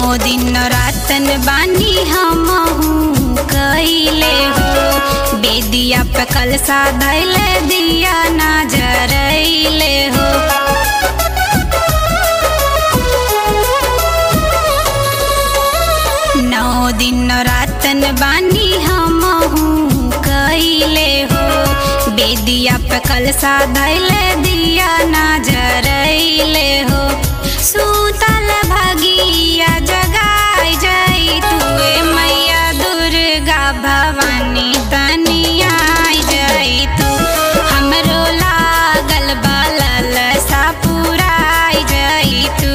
दिन रातन बानी हम कैले हो बेदिया पे कलसा धैले दिया ना जरैले हो नौ दिन रातन बानी हम कैले हो बेदिया पे कलसा धैले दिया ना जरैले हो सूतल भगिया जगाई जाई तुए मैया दुर्गा भवानी तनिया जाई तू हमरो लागल बालल सा पुराई जाई तू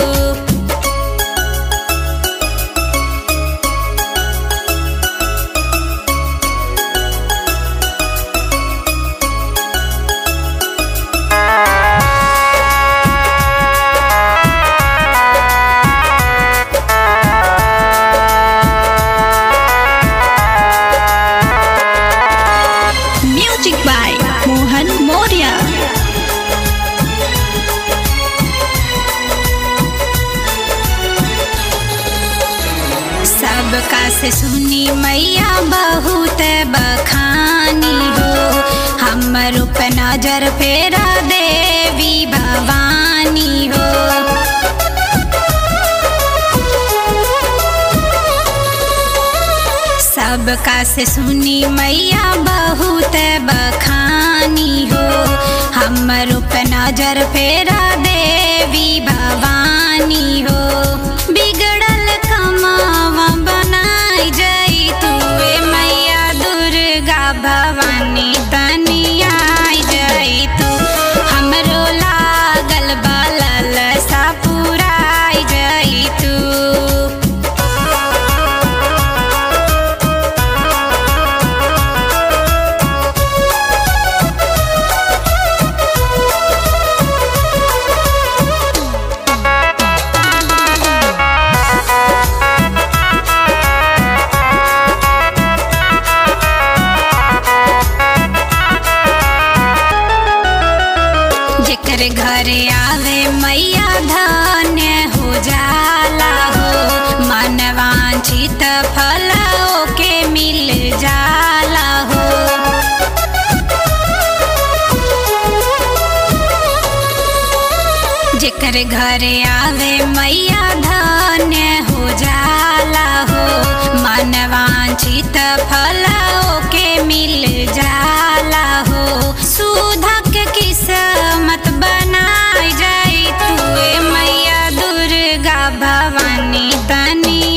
Music by Mohan Moria. सबका से सुनी मैया बहुत बखानी हो हमर पे नजर फेरा देवी भवानी हो सबका से सुनी मैया बहुत बखानी हो हमर पे नजर फेरा देवी भवानी हो बिगड़ल कमावा बनाई जाई तुए मैया दुर्गा भवानी तनिया जाई तू हमरो लागल बालल सा पुराई जाई तू जेकर घरे आवे मैया धन्य हो जाला हो मनवांछित फल के मिल जाला हो जेकर घरे आवे मैया धन्य हो जाला हो मनवांछित फल के मिल जाला हो सुधा के किस्मत बनाई जाई तुए मैया दुर्गा भवानी तनी